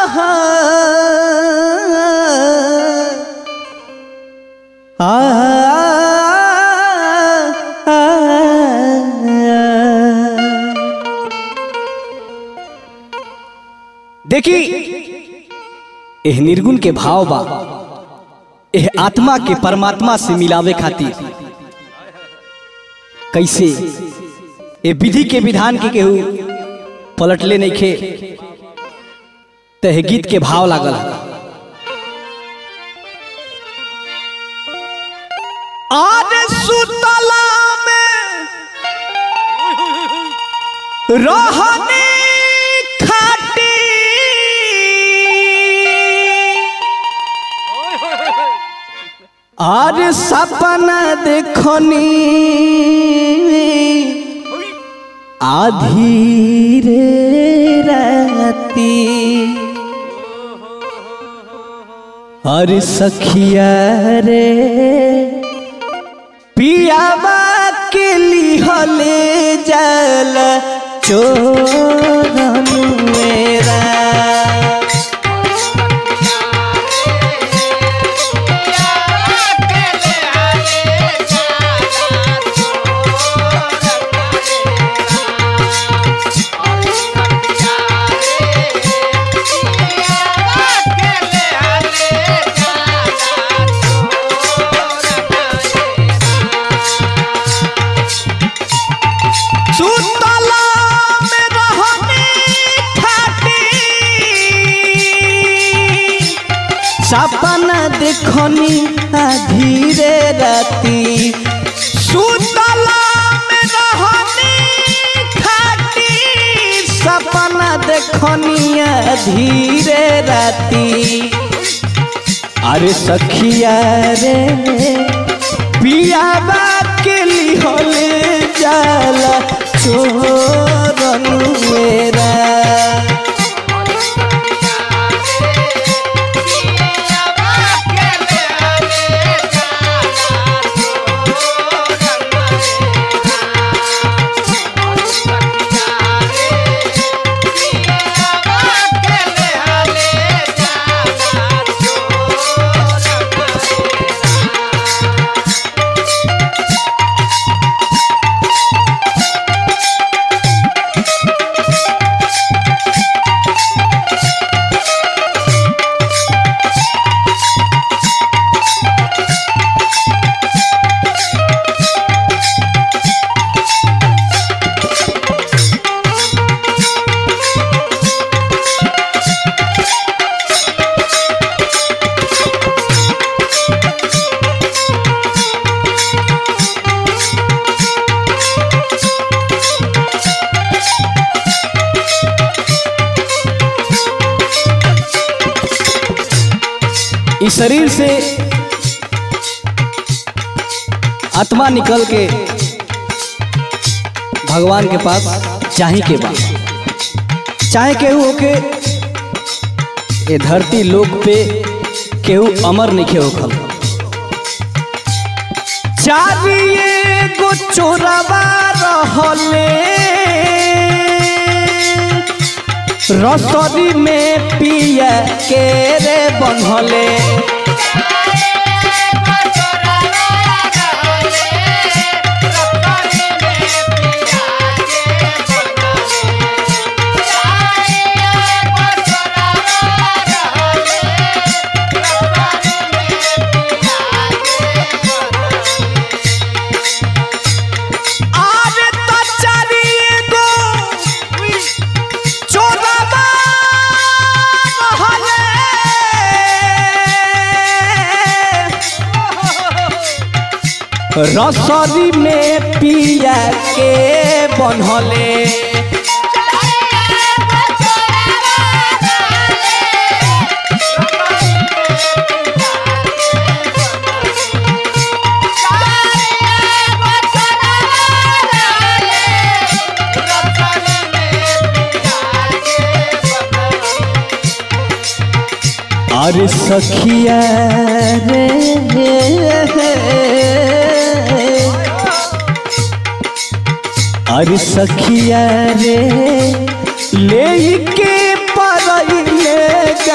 देखी एह निर्गुण के भाव बा एह आत्मा के परमात्मा से मिलावे खातिर कैसे ए विधि के विधान के केहू पलटले नहीं खे तह गीत के भाव लागल आज सुतला में रहने खाटी आज सपना देखनी आधी रे राती हर सखिया रे पियावा के लिहले जल चोरन मेरा सुतला में रहनी खाटी सपना देखनी धीरे राती सुतला में रहनी खाटी सपना देखनी धीरे राती अरे सखिया रे पियाबा के लिहले जाला चोरन मेरा इस शरीर से आत्मा निकल के भगवान के पास चाहे के बा चाहे केहू होके ये धरती लोक पे केहू अमर नहीं होखल चारिए गो चोरवा रहले रसरी में पिया के रे बनहले आरे त चारिए गो चोरवा रहले रसरी में पिया के बनहले अरे सखिया रे अरे सखिया रे ले के परइले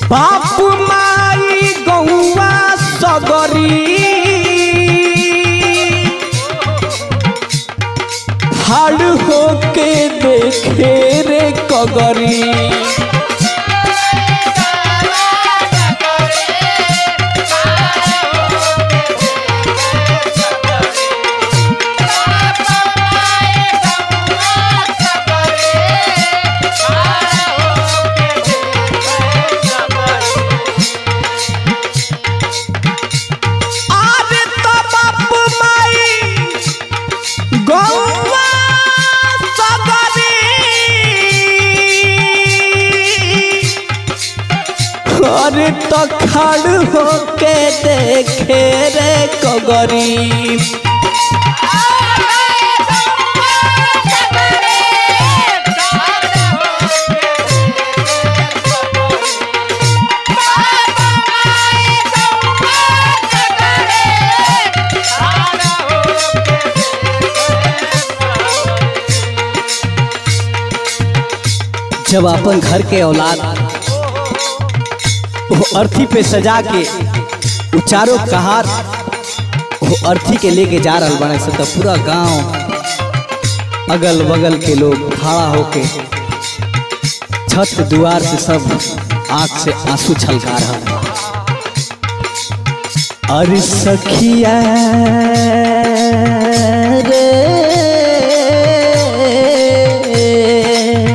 बाप माई गौवा सगरी हाड़ होके देखे रे कगरी आरे तो बाप माई गौवा सगरी अरे तो खड़ होके देखे रे कगरी जब अपन घर के औलाद वो अर्थी पे सजा के वो चारों कहार वो अर्थी के लेके जा रहा बने से तो पूरा गांव अगल बगल के लोग खड़ा होके छत दुआर से सब आंख से आंसू छलका रहा अरे सखिया रे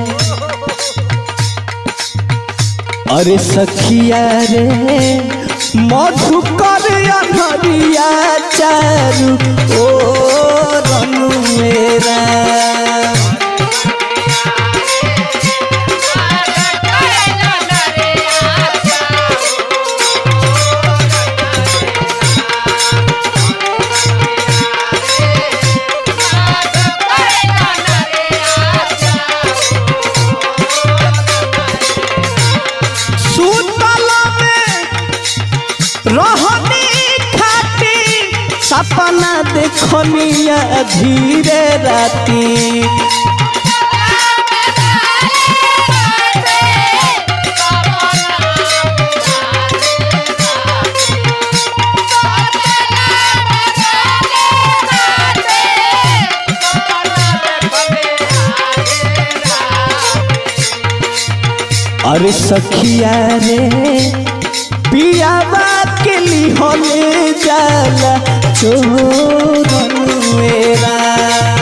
अरे सखिया रे मधुकर अनहरिया चारू ओ रनु मेरा सुतल में रहनी खाती सपना देखनिया धीरे राती अरे सखिया रे पियावा के लिहले जाला चोरन मेरा